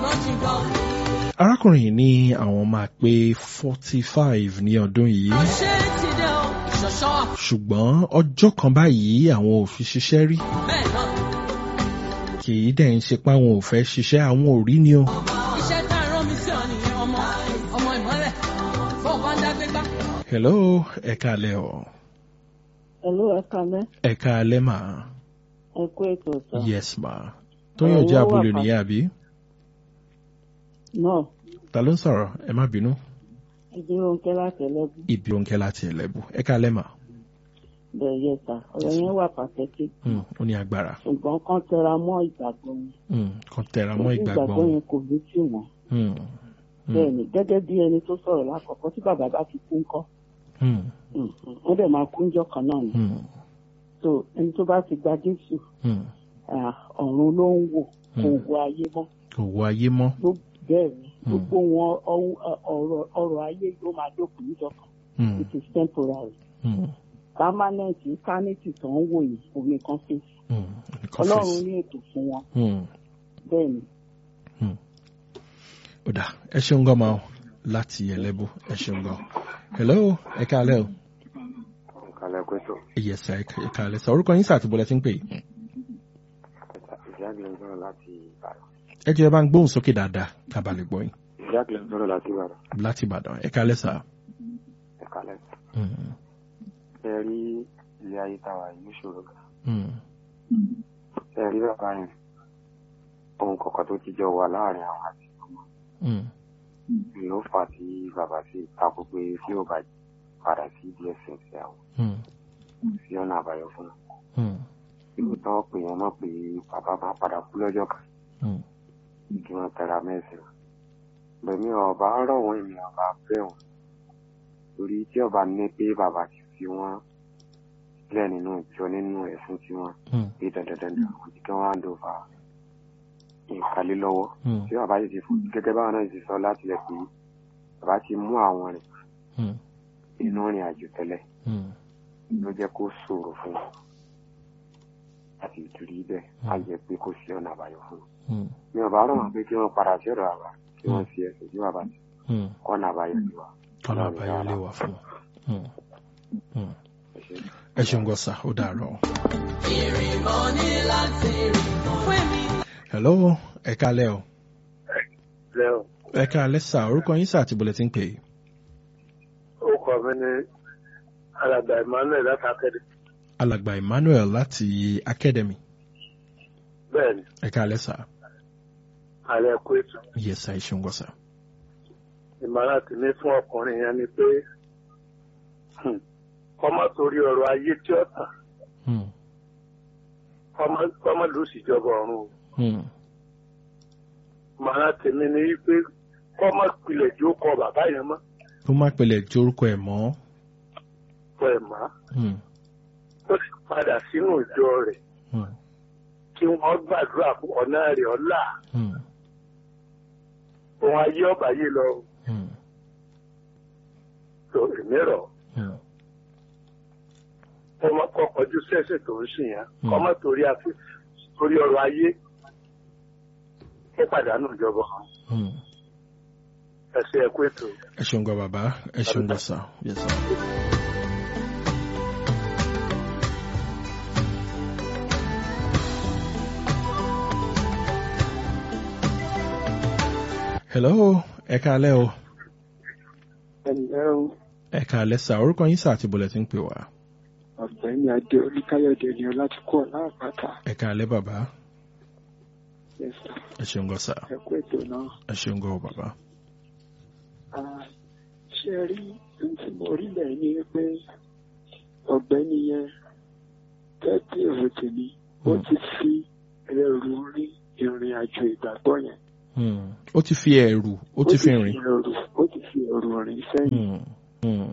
arákùnrin yìí ní àwọn máa pé forty five ní ọdún yìí ṣùgbọ́n ọjọ́ kan báyìí àwọn ò fi ṣiṣẹ́ rí kì í dẹ̀ ń ṣe pé àwọn ò fẹ́ ṣiṣẹ́ àwọn ò rí ni o. hello ẹ káalẹ́ o. Hello, ẹ kalẹ́. ẹ káalẹ́ mà. Ẹ kú ètò ọ̀sán. yes ma. tóyàn jẹ́ abúlé nìyẹn àbí. Náà, ta ló ń sọ̀rọ̀ ẹ má bínú. ìdúró ń kẹ́ láti ẹlẹ́bù. ibi òǹkẹ́ láti ẹlẹ́bù ẹ káalẹ́ mà. Bẹ̀rẹ̀ yẹ ta, ọ̀rọ̀ yẹn wà pàtẹ́kì. Hmm, ó ní agbára. Ṣùgbọ́n kán tẹra mọ́ ìgbàgbọ́ wọn. Hmm, kan tẹra mọ́ Torí ìgbàgbọ́ ìgbàgbọ́ wọn. yẹn kò ní tì wọ́n. Hmm, hmm, Bẹ́ẹ̀ni, gẹ́gẹ́ bí ẹni tó sọ̀rọ̀ lákọ̀ọ́kọ́ tí bàbá bá ti kú ńkọ́. hmm, Mm, mm, Wọ́n dẹ̀ máa kú ńjọ́ kan náà ni. hmm, So ẹni tó bá ti gba Jésù, hmm. ah, ọ̀run ló ń wò, kò Mm. wo ayé mọ́. kò wọ ayé mọ́. Gbogbo- Bẹ́ẹ̀ni, Mm. gbogbo wọn ọwọ́- ọ̀rọ̀ ọ̀rọ̀ ayé ló máa dókun níjọ́ kan. Hmm, It is temporary. hmm, permanent eternity tó ń wò yìí omi kan fi hmm. ọlọ́run ní ètò fún wọn Hmm. bẹ́ẹ̀ ni ó dà ẹ ṣeun gan ma o láti ẹlẹ́bù ẹ ṣeun gan. hello ẹ káalẹ́ o. kalẹ̀ pẹ̀tọ̀ yes sir, ẹ káalẹ́ sọ orúkọ yín sàtìbọ̀lẹ̀ tí ń pè é. ìjágbé ń sọ̀rọ̀ láti ìbàdàn ẹ jẹ́ ẹ bá ń gbóhùn sókè dáadáa kábàlẹ̀ gbọ́ yín ìjágbé ń sọ̀rọ̀ láti ìbàdàn láti ìbàdàn ẹ káalẹ́ sà. ẹ kalẹ̀ Hmm, ẹ rí ilé ayé táwa yìí ṣòro gan hmm, ẹ rí bàbá yẹn ohun kọ̀ọ̀kan tó ti jọ wà láàrin àwọn àti ọmọ hmm, ló fà á tí bàbá sì takò pé tí ó bá padà sí dss àwọn hmm, sí ọ̀nà àbáyọ fún un hmm, lóòótọ́ pé wọ́n mọ̀ pé bàbá máa padà kú lọ́jọ́ kan hmm, kí wọ́n tẹra mẹ́sìn bẹ̀mí ọba rọ̀ wọ́n èmi ọba bẹ̀ wọ́n torí tí ọba ní pé bàbá ti fi wọ́n sílẹ̀ nínú ìjọ nínú ẹ̀sìn tí wọ́n hmm, pé dandandandan àwọn tí wọ́n á dòfà ìkàlẹ́ lọ́wọ́ hmm, tí bàbá yìí ti fún gẹ́gẹ́ báwọn náà ti sọ láti lẹ̀ pé bàbá ti mú àwọn rìn hmm, inú rìn àjò tẹ́lẹ̀ hmm, ló jẹ́ kó ṣòro fún wọn láti ìtúrí bẹ́ẹ̀ á jẹ́ pé kò sí ọ̀nà àbáyọ fún wọn. hmm, mi ò bá rọ̀ wọ́n pé kí wọ́n padà sí ọ̀dọ̀ àbá kí wọ́n fi ẹ̀sìn sí bàbá tí hmm. kọ́nà àbáyọ sí wa. ọ̀nà àbáyọ lè wà fún un. Hmm, hmm. Ẹ ṣé. ẹ ṣeun gan sà ó dàárọ̀. hello ẹ káalẹ́ o lẹ́wọ̀n ẹ káalẹ́ sà orúkọ yín sàtìbọ̀lẹ̀ tí ń pè é. orúkọ mi ní alàgbà emmanuel látàkẹ́rẹ́ alàgbà emmanuel láti academy bẹ́ẹ̀ ni ẹ káalẹ́ sà alẹ́ kó ètò yes sà ẹ ṣeun gan sà. ìmọ̀ràn tèmi fún ọkùnrin yẹn ni pé hmm, kọ́mọ torí ọ̀rọ̀ ayé tí ó tàn Hmm, kọ́mọ- kọ́mọ ló sì jọba ọ̀run o. hmm, ìmọ̀ràn tèmi ni wípé kọ́mọ pilẹ̀ jó kọ bàbá yẹn mọ́ ó má pẹlẹ̀ tí orúkọ ẹ̀ mọ́. fọ ẹ̀ má Hmm, ó sì padà sínú ìjọ rẹ̀ hmm, kí wọ́n gbàdúrà fún ọ̀nà rẹ̀ ọ̀la hmm, òun ayé ọ̀bà yìí lọ hmm, tó èmi rọ̀ hmm, kọ́mọ kọ́ kọjú sẹ́sẹ̀ tó ń sìn yẹn Hmm. kọ́mọ torí àfi torí ọ̀rọ̀ ayé ó pàdánù ìjọba ọ̀run. hmm. ẹ ṣe ẹ̀kú ètò. ẹ ṣeun gan bàbá ẹ ṣeun gan sà yes sà. hello ẹ káalẹ́ o ẹnlẹ́ o ẹ káalẹ́ sà orúkọ yín sà àti bọ̀lẹ̀ tí ń pè wá ọ̀gbẹ́ni adé oníkáyọ̀dé ni láti kọ́ láàpáta ẹ káalẹ́ bàbá yẹsà ẹ ṣeun gan sà ẹ̀kú ètò náà. ẹ ṣeun gan o bàbá. Ah, ṣé ẹ rí ohun tí mo rí lẹ́yìn ni pé ọ̀gbẹ́ni yẹn tẹ́tí èrò tèmi ó Hmm. ti fi ẹrù rí ìrìn àjò ìgbàgbọ́ yẹn. Hmm, ó ti fi ẹ̀rù ó ti fi rìn. ẹrù ó ti fi ẹrù rìn sẹ́yìn. Hmm, hmm,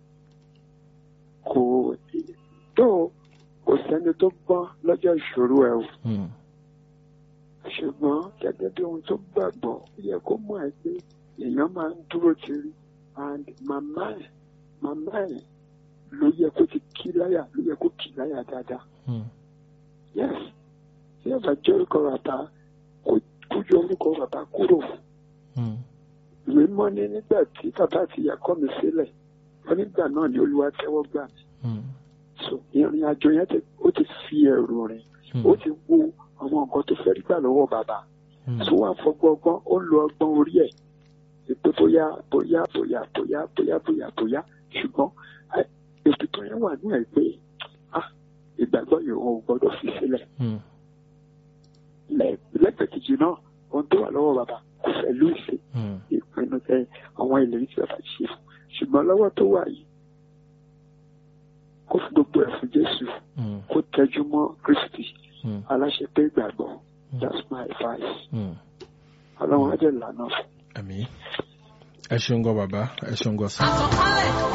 kò tó kò sẹ́ni tó gbọ́n lọ́jọ́ ìṣòro ẹ̀ o. hmm, ṣùgbọ́n gẹ́gẹ́ bí ohun tó gbàgbọ́ ó yẹ kó mọ̀ ẹ́ pé èèyàn máa ń dúró tiri and màmá ẹ̀ màmá ẹ̀ ló yẹ kó ti kí láyà ló yẹ kó kí láyà dáadáa hmm, yes tí ẹ bá jẹ́ orúkọ bàbá kò kò yọ orúkọ bàbá kúrò Mm. ìwé mọ́ ní nígbà tí bàbá àti ìyá kọ̀ mí sílẹ̀ wọ́n nígbà náà ni olúwa tẹ́wọ́ gbà mí Mm. so ìrìn àjò yẹn ti ó ti fi ẹ̀rù rìn Mm. ó ti wo àwọn nǹkan tó fẹ́ rí gbà lọ́wọ́ bàbá Mm. tó wà fọgbọ́n ọgbọ́n ó lo ọgbọ́n orí ẹ̀ pé bóyá bóyá bóyá bóyá bóyá bóyá bóyá ṣùgbọ́n ẹ, ètò tó yẹn wà ní ẹ̀ pé ah ìgbàgbọ́ yìí ò gbọ́dọ̀ fi sílẹ̀ Mm. lẹ́- lẹ́gbẹ̀ẹ́ kejì náà ohun tó wà lọ́wọ́ bàbá kò fẹ́ lù sí Mm. ìpinnu tẹ àwọn ìlérí tí bàbá ṣe fún ṣùgbọ́n lọ́wọ́ tó wà yìí kó fi gbogbo ẹ̀ fún Jésù Mm. kó tẹjú mọ́ Kristi Mm. aláṣẹ pé ìgbàgbọ́ that's my advice Mm. ọlọ́run á jẹ́ ìlànà fún àmì ẹ ṣeun gan bàbá ẹ ṣeun gan sá. àsọ̀kalẹ̀